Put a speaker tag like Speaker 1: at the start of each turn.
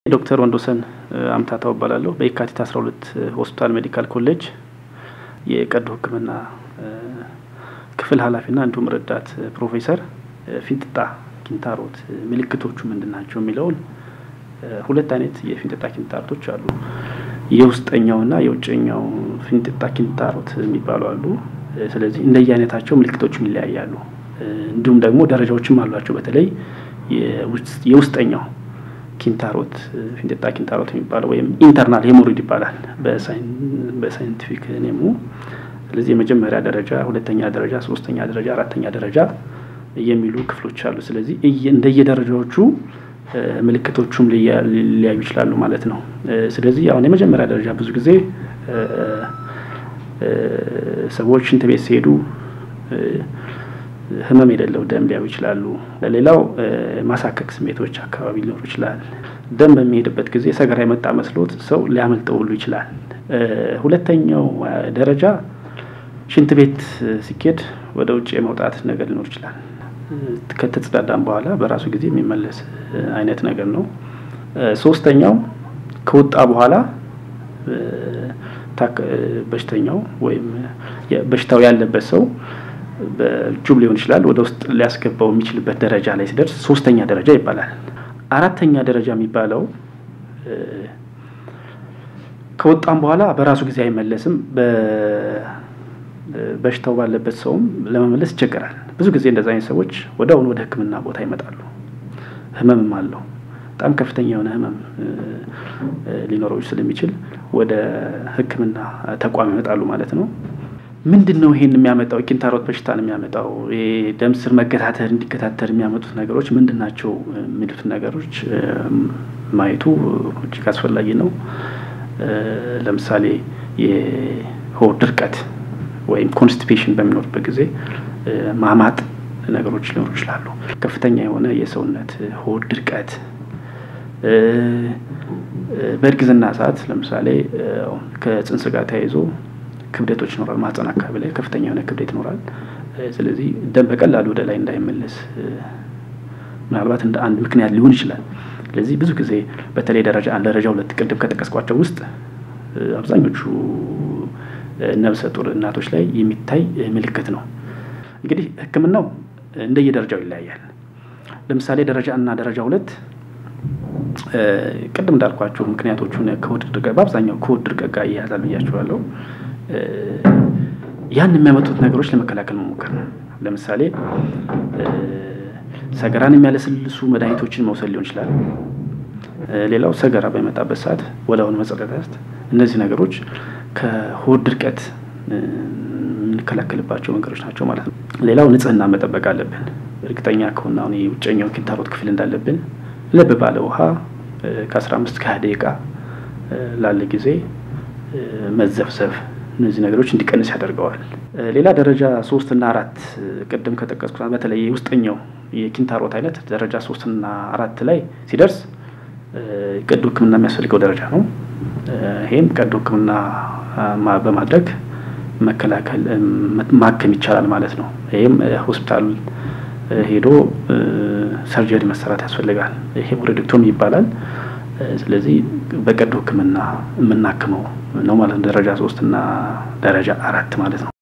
Speaker 1: ዶክተር ወንዶሰን አምታታው እባላለሁ። በየካቲት 12 ሆስፒታል ሜዲካል ኮሌጅ የቀዶ ሕክምና ክፍል ኃላፊና እንዲሁም ረዳት ፕሮፌሰር ፊንጢጣ ኪንታሮት ምልክቶቹ ምንድን ናቸው የሚለውን ሁለት አይነት የፊንጢጣ ኪንታሮቶች አሉ። የውስጠኛውና የውጨኛው ፊንጢጣ ኪንታሮት የሚባሉ አሉ። ስለዚህ እንደየ አይነታቸው ምልክቶችም ይለያያሉ። እንዲሁም ደግሞ ደረጃዎችም አሏቸው። በተለይ የውስጠኛው ኪንታሮት ፊንጢጣ ኪንታሮት የሚባለው ወይም ኢንተርናል ሄሞሮይድ ይባላል በሳይንቲፊክ ኔሙ። ስለዚህ የመጀመሪያ ደረጃ፣ ሁለተኛ ደረጃ፣ ሶስተኛ ደረጃ፣ አራተኛ ደረጃ የሚሉ ክፍሎች አሉ። ስለዚህ እንደየደረጃዎቹ ምልክቶቹም ሊለያዩ ይችላሉ ማለት ነው። ስለዚህ አሁን የመጀመሪያ ደረጃ ብዙ ጊዜ ሰዎች ሽንት ቤት ሲሄዱ ህመም የሌለው ደም ሊያዩ ይችላሉ። ሌላው ማሳከክ ስሜቶች አካባቢ ሊኖሩ ይችላል። ደም በሚሄድበት ጊዜ ሰገራ የመጣ መስሎት ሰው ሊያመልጠው ሁሉ ይችላል። ሁለተኛው ደረጃ ሽንት ቤት ሲኬድ ወደ ውጭ የመውጣት ነገር ሊኖር ይችላል። ከተጸዳዳም በኋላ በራሱ ጊዜ የሚመለስ አይነት ነገር ነው። ሶስተኛው ከወጣ በኋላ በሽተኛው ወይም በሽታው ያለበት ሰው በእጁም ሊሆን ይችላል ወደ ውስጥ ሊያስገባው የሚችልበት ደረጃ ላይ ሲደርስ ሶስተኛ ደረጃ ይባላል። አራተኛ ደረጃ የሚባለው ከወጣም በኋላ በራሱ ጊዜ አይመለስም። በሽታው ባለበት ሰውም ለመመለስ ይቸገራል። ብዙ ጊዜ እንደዚ አይነት ሰዎች ወደ አሁኑ ወደ ሕክምና ቦታ ይመጣሉ። ህመምም አለው በጣም ከፍተኛ የሆነ ህመም ሊኖረው ስለሚችል ወደ ሕክምና ተቋም ይመጣሉ ማለት ነው። ምንድን ነው ይሄን የሚያመጣው የኪንታሮት በሽታን የሚያመጣው ደም ስር መገታተር እንዲገታተር የሚያመጡት ነገሮች ምንድን ናቸው የሚሉት ነገሮች ማየቱ እጅግ አስፈላጊ ነው። ለምሳሌ የሆድ ድርቀት ወይም ኮንስቲፔሽን በሚኖርበት ጊዜ ማማጥ ነገሮች ሊኖሩ ይችላሉ። ከፍተኛ የሆነ የሰውነት ሆድ ድርቀት በእርግዝና ሰዓት ለምሳሌ ከጽንስ ጋር ተያይዞ ክብደቶች ይኖራል። ማህፀን አካባቢ ላይ ከፍተኛ የሆነ ክብደት ይኖራል። ስለዚህ ደም በቀላሉ ወደ ላይ እንዳይመለስ ምናልባት እንደ አንድ ምክንያት ሊሆን ይችላል። ስለዚህ ብዙ ጊዜ በተለይ ደረጃ አንድ ደረጃ ሁለት ቅድም ከጠቀስኳቸው ውስጥ አብዛኞቹ ነፍሰ ጡር እናቶች ላይ የሚታይ ምልክት ነው። እንግዲህ ሕክምናው እንደየደረጃው ይለያያል። ለምሳሌ ደረጃ እና ደረጃ ሁለት ቅድም እንዳልኳቸው ምክንያቶቹን ከሆድ ድርቀት በአብዛኛው ከሆድ ድርቀት ጋር እያያዛል ብያቸዋለሁ። ያን የሚያመጡት ነገሮች ለመከላከል መሞከር ነው። ለምሳሌ ሰገራን የሚያለሰልሱ መድኃኒቶችን መውሰድ ሊሆን ይችላል። ሌላው ሰገራ በሚመጣበት ሰዓት ወዲያውኑ መጸዳዳት። እነዚህ ነገሮች ከሆድ ድርቀት የምንከላከልባቸው መንገዶች ናቸው ማለት ነው። ሌላው ንጽህና መጠበቅ አለብን። እርግጠኛ ከሆነ አሁን የውጨኛው ኪንታሮት ክፍል እንዳለብን ለብ ባለ ውሃ ከአስራ አምስት ከሀያ ደቂቃ ላለ ጊዜ መዘፍዘፍ እነዚህ ነገሮች እንዲቀንስ ያደርገዋል። ሌላ ደረጃ ሶስት እና አራት ቅድም ከጠቀስኩት በተለይ የውስጠኛው የኪንታሮት አይነት ደረጃ ሶስት እና አራት ላይ ሲደርስ ቀዶ ሕክምና የሚያስፈልገው ደረጃ ነው። ይሄም ቀዶ ሕክምና በማድረግ መከላከል ማከም ይቻላል ማለት ነው። ይህም ሆስፒታል ሄዶ ሰርጀሪ መሰራት ያስፈልጋል። ሄሞሬዲክቶሚ ይባላል። ስለዚህ በቀዶ ሕክምና የምናክመው ነው ማለት ነው። ደረጃ ሶስት እና ደረጃ አራት ማለት ነው።